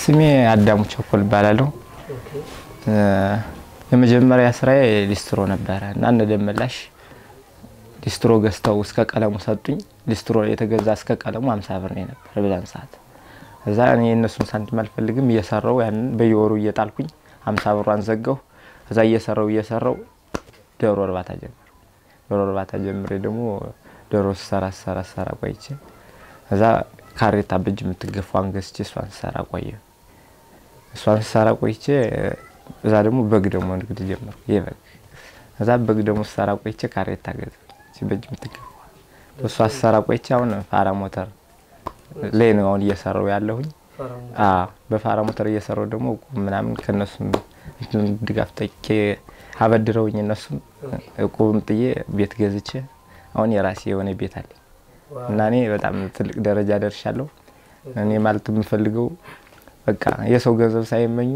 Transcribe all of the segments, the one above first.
ስሜ አዳሙ ቸኮል እባላለሁ። ኦኬ እ፣ የመጀመሪያ ስራዬ ሊስትሮ ነበረ እና እነ ደመላሽ ሊስትሮ ገዝተው እስከ ቀለሙ ሰጡኝ። ሊስትሮ የተገዛ እስከ ቀለሙ አምሳ ብር ነው የነበረ በዛን ሰዓት። እዛ እኔ የእነሱን ሳንቲም አልፈልግም እየሰራው ያንን በየወሩ እየጣልኩኝ አምሳ ብሯን ዘጋሁ። እዛ እየሰራው እየሰራው ዶሮ እርባታ ጀመር። ዶሮ እርባታ ጀምሬ ደግሞ ዶሮ ስሰራ ስሰራ ስሰራ ቆይቼ እዛ ካሬታ በእጅ የምትገፋዋን ገዝቼ እሷን ስሰራ ቆየ። እሷን ስሰራ ቆይቼ እዛ ደግሞ በግ ደግሞ ንግድ ጀመርኩ። የበግ እዛ በግ ደግሞ ስሰራ ቆይቼ ካሬታ ገዛ በእጅ የምትገፋ እሷ ስሰራ ቆይቼ አሁን ፋራ ሞተር ላይ ነው አሁን እየሰራው ያለሁኝ። ፈራሙ አዎ በፋራ ሞተር እየሰራው ደግሞ እቁብ ምናምን ከነሱም እንትን ድጋፍ ጠይቄ አበድረውኝ እነሱም እቁብም ጥዬ ቤት ገዝቼ አሁን የራሴ የሆነ ቤት አለኝ እና እኔ በጣም ትልቅ ደረጃ ደርሻለሁ። እኔ ማለት የምፈልገው በቃ የሰው ገንዘብ ሳይመኙ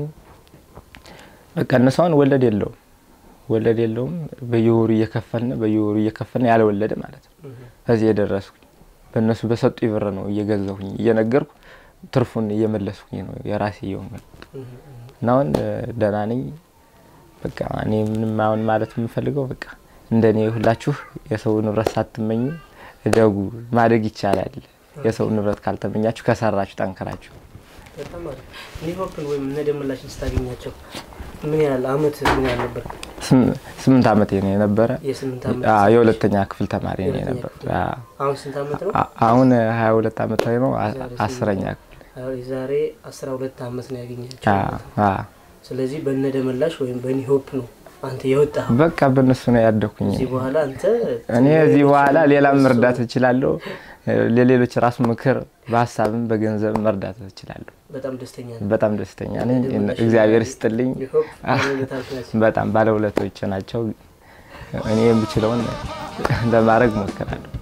በቃ እነሱ አሁን ወለድ የለውም ወለድ የለውም በየወሩ እየከፈልን በየወሩ እየከፈልን ያለወለደ ማለት ነው። ከዚህ የደረስኩኝ በእነሱ በሰጡ ብር ነው እየገዛሁኝ እየነገርኩ ትርፉን እየመለስኩኝ ነው የራሴ እየሆንኩ እና አሁን እ፣ ደህና ነኝ። በቃ እኔ ምንም አሁን ማለት የምፈልገው በቃ እንደ እኔ ሁላችሁ የሰው ንብረት ሳትመኙ እደጉ። ማደግ ይቻላል። የሰው ንብረት ካልተመኛችሁ ከሰራችሁ ጠንክራችሁ በጣም አሪፍ። ኒሆፕን ወይም እነ ደመላሽን ስታገኛቸው ምን ያህል አመት ምን ያህል ነበር? ስም- ስምንት ዓመት ነው የነበረ የስምንት ዓመት አ- የሁለተኛ ክፍል ተማሪ ነው የሁለተኛ የነበረ ክፍል። አ- አሁን ስንት ዓመት ነው? አ- አሁን ሀያ ሁለት ዓመት ላይ ነው አ- ዛሬ አስረኛ ክፍል አሁን የዛሬ አስራ ሁለት ዓመት ነው ያገኛቸው። አ- ማለት ነው። አ- ስለዚህ በእነ ደመላሽ ወይም በኒሆፕ ነው አንተ የወጣህ። በቃ በእነሱ ነው ያደኩኝ። እዚህ በኋላ አንተ እኔ እዚህ በኋላ ሌላም መርዳት እችላለሁ። ለሌሎች ራሱ ምክር በሀሳብም በገንዘብ መርዳት እችላለሁ። በጣም ደስተኛ ነው። በጣም ደስተኛ ነኝ። እግዚአብሔር ይስጥልኝ። ኒሆፕ ባለውለታዎች ናቸው። በጣም ባለውለቶች ናቸው። እኔ የምችለውን ለማድረግ ሞክራለሁ።